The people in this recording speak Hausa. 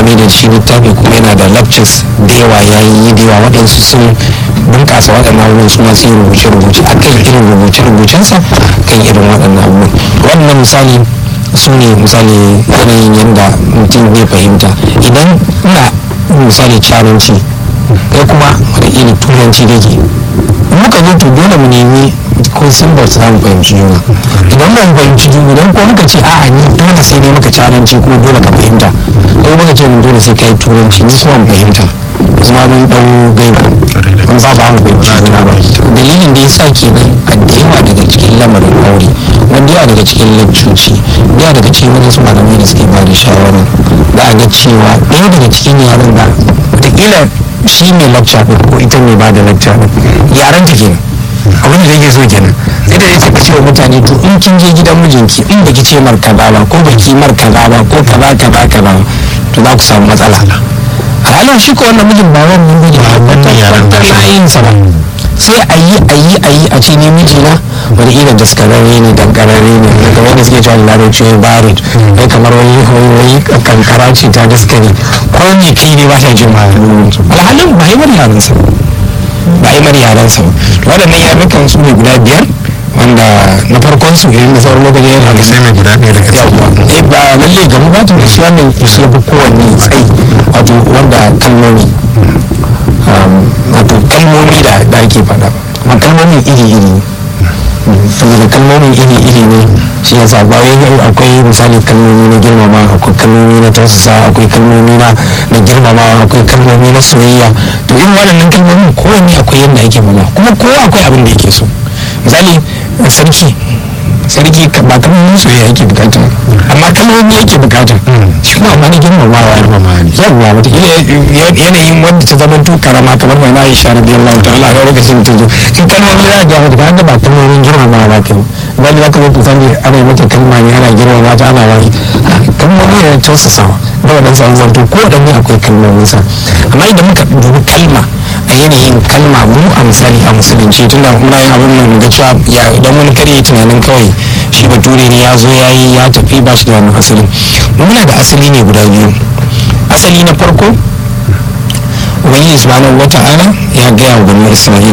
mai da shi littafi kuma yana da lectures da yawa ya yi da yawa waɗansu sun bunƙasa waɗannan abubuwan su masu yin rubuce-rubuce a kan irin rubuce-rubucensa kan irin waɗannan abubuwan wannan misali su ne misali yanayin yadda mutum zai fahimta idan ina misali caranci kai kuma wataƙila turanci da ke muka zo to dole mu nemi ko symbols za mu fahimci juna idan ba mu fahimci juna idan ko muka ce a'a ni dole sai ne muka caranci ko dole ka fahimta ko muka ce mun dole sai kai turanci ni kuma mu fahimta zama mun dau gaiba mun ba ba mu fahimci juna ba dalilin da yasa kenan a da yawa daga cikin lamarin aure wanda yawa daga cikin lakcoci yawa daga cikin wani su malamai da suke ba da shawara da a ga cewa ɗaya daga cikin yaran da wataƙila shi mai lecture ɗin ko ita mai ba da lecture ɗin yaran ta kenan abin da nake so kenan sai da yake ka cewa mutane to in kin je gidan mijinki in baki ce mar kaza ba ko baki mar kaza ba ko kaza kaza kaza to za ku samu matsala halin shi ko wannan mijin ba wannan mijin ba wannan layin sa ba sai a yi a yi a yi a ce ne mijina wani irin daskararre ne dankararre ne daga wanda suke cewa larabci ya barid kai kamar wani wani kankara ce ta daskare ko ne kai ne ba ta jin ma alhalin ba yi mar yaransa ba yi mar yaransa ba waɗannan yarukan su ne guda biyar wanda na farkon su irin da sauran lokaci yana da sai mai guda ɗaya daga ciki eh ba lalle ga mu ba ta shi wannan shi ya fi kowanne tsayi wato wanda kalmomi wato kalmomi da da ake faɗa ma kalmomin iri-iri saboda kalmomin iri-iri ne shi ya sa bayan akwai misali kalmomi na girmama akwai kalmomi na tausasa akwai kalmomi na na girmama akwai kalmomi na soyayya to irin waɗannan kalmomin kowanne akwai yadda ake mana kuma kowa akwai abin da yake so misali sarki sarki ba kalmomin soyayya yake bukata amma kalmomi yake bukata shi kuma amma na girmamawa yawwa wataƙila yanayin wanda ta zama to karama kamar mai na aisha radiyallahu ta'ala a lokacin ta zo in kalmomi za a ga mata kan ba kalmomin girmamawa ba kai wani zaka zo kusan ana yi mata kalma ne ana girmama ta ana wani kalmomi ne na tausasawa da waɗansu an zanto ko waɗanne akwai kalmomin sa amma idan muka dubi kalma a yanayin kalma mu a misali a musulunci tunda muna yin abin nan ga cewa ya idan wani kare ya tunanin kawai shi bature ne ya zo ya yi ya tafi ba shi da wani asali muna da asali ne guda biyu asali na farko ubangiji subhanahu wata'ala ya gaya wa bani isra'ila